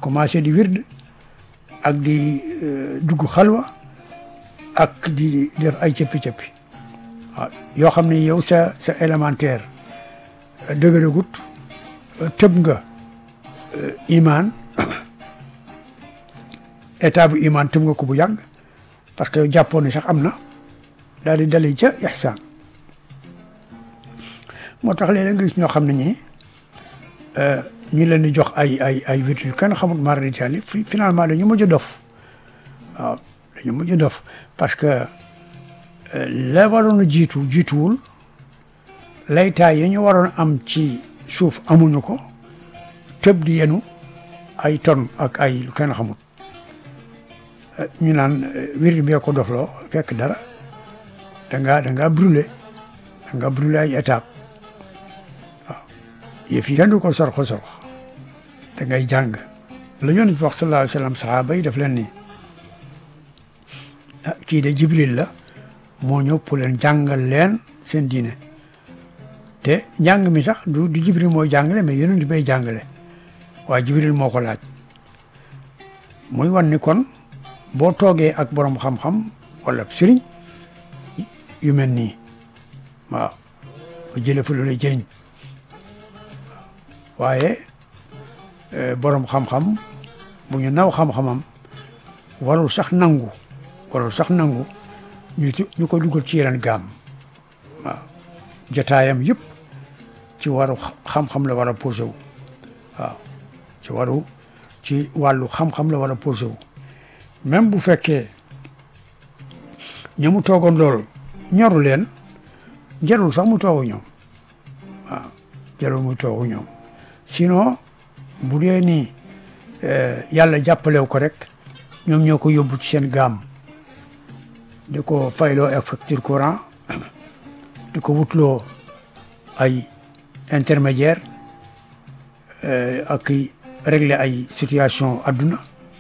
commencé di wird ak di dugg xalwa ak di def ay cëppi-cëppi waaw yoo xam ne yow sa sa élémentaire dëgëragut tëb nga imaan état bu imaan tëb nga ko bu yàgg parce que jàppoon ne sax am na daal di dalee ca ihsaan moo tax léeg-léeg nga gis ñoo xam ne ñi ñu leen di jox ay ay ay wét yu kenn xamul mara d'Italie finalement dañu mujj dof waaw dañu mujj dof parce que la waroon a jiitu jiituwul laytaay yi ñu waroon am ci suuf amuñu ko tëb di yenu ay ton ak ay lu kenn xamul ñu naan wér bee ko dofloo fekk dara da ngaa da ngaa brûlé da ngaa brûlé ay étape waaw yëf yi kenn du ko sorxo sorx da ngay jàng la yonent bi wax sallallahu alayhi wa sallam sahaaba yi daf leen ni ah kii de jibril la moo ñëw pour leen jàngal leen seen diine te njàng mi sax du du jibril mooy jàngale mais yonent bay jàngale waaye jibril moo ko laaj muy wan ni kon boo toogee ak borom xam-xam wala sëriñ yu mel nii waaw ba jële fa lu lay jëriñ waaye borom xam-xam bu ñu naw xam-xamam warul sax nangu warul sax nangu ñu ñu ko dugal ci yeneen gaam waaw jotaayam yëpp ci waru xam-xam la war a posé wu waaw ci waru ci wàllu xam-xam la war a posé wu même bu fekkee ña mu toogoon loolu ñoru leen jarul sax mu toogu ñoom waaw jarul mu toogu ñoom sinon bu dee ni yàlla jàppalew ko rek ñoom ñoo ko yóbbu ci seen gaam di ko fayloo ak facture courant di ko wutloo ay intermédiaire ak régler ay situation adduna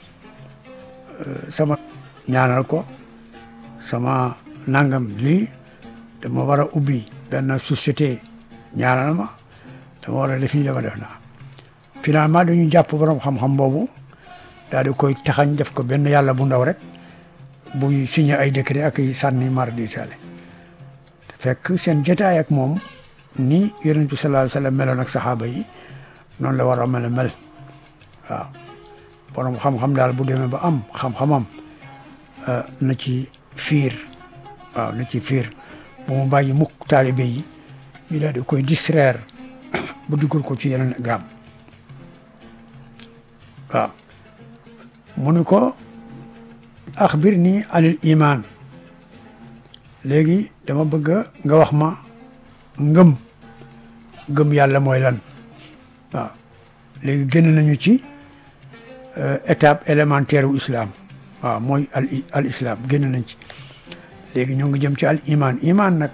sama ñaanal ko sama nangam lii dama war a ubbi benn société ñaanal ma dama war a def nii dama def naa finalement dañu jàpp borom xam-xam boobu daal di koy taxañ def ko benn yàlla bu ndaw rek buy signé ay décret ak ay sànni mar di tale fekk seen jotaay ak moom ni yonent bi sallallahu alayhi wa sallam meloon ak saxaaba yi noonu la war a mel mel waaw borom xam-xam daal bu demee ba am xam-xamam na ci fiir waaw na ci fiir bu mu bàyyi mukk taalibe yi ñu daal di koy distraire bu dugal ko ci yeneen gaam waaw mu ni ko axbir nii anil iman léegi dama bëgg nga wax ma ngëm ngëm yàlla mooy lan waaw léegi génn nañu ci étape élémentaire u islam waaw mooy al al islam génn nañ ci léegi ñoo ngi jëm ci al iman iman nag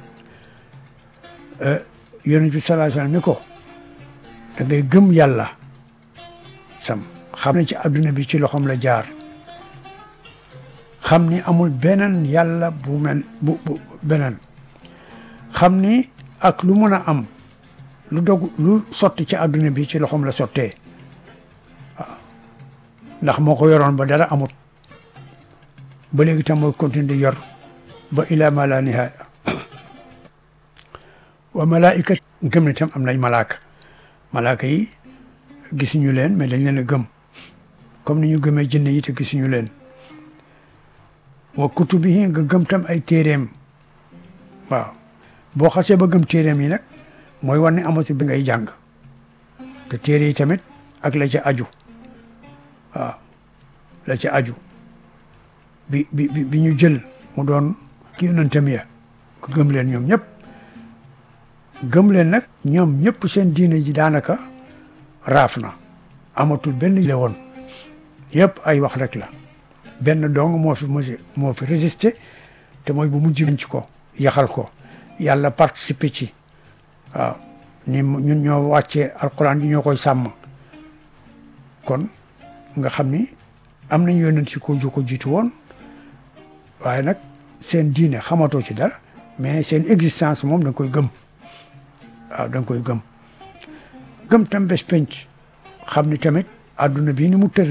yonent bi sallallahu alayhi wasallam ni ko da ngay gëm yàlla sam xam ne ci adduna bi ci loxoom la jaar xam ni amul beneen yàlla bu mel bu bu beneen xam ni ak lu mën a am lu dog lu sotti ci adduna bi ci loxoom la sottee waaw ndax moo ko yoroon ba dara amut ba léegi tam mooy continuer di yor ba ila ma la nihaaya wa malaika gëm ne tam am nay malaaka malaaka yi gisuñu leen mais dañ leen a gëm comme ni ñu gëmee jinne yi te gisuñu leen wa kutubihi nga gëm tam ay téeréem waaw boo xasee ba gëm téeréem yi nag mooy war ne amatu bi ngay jàng te téere yi tamit ak la ca aju waaw la ca aju bi bi bi ñu jël mu doon ki yonentam ya nga gëm leen ñoom ñëpp gëm leen nag ñoom ñëpp seen diine ji daanaka raaf na amatul benn le woon yëpp ay wax rek la benn dong moo fi mos moo fi résisté te mooy bu mujj ci ko yaxal ko yàlla participé ci waaw ni ñun ñoo wàccee alquran ji ñoo koy sàmm kon nga xam ni am nañ yonent ci ko ju ko jiitu woon waaye nag seen diine xamatoo ci dara mais seen existence moom da nga koy gëm waaw da nga koy gëm gëm tam bés penc xam ni tamit adduna bii ni mu tër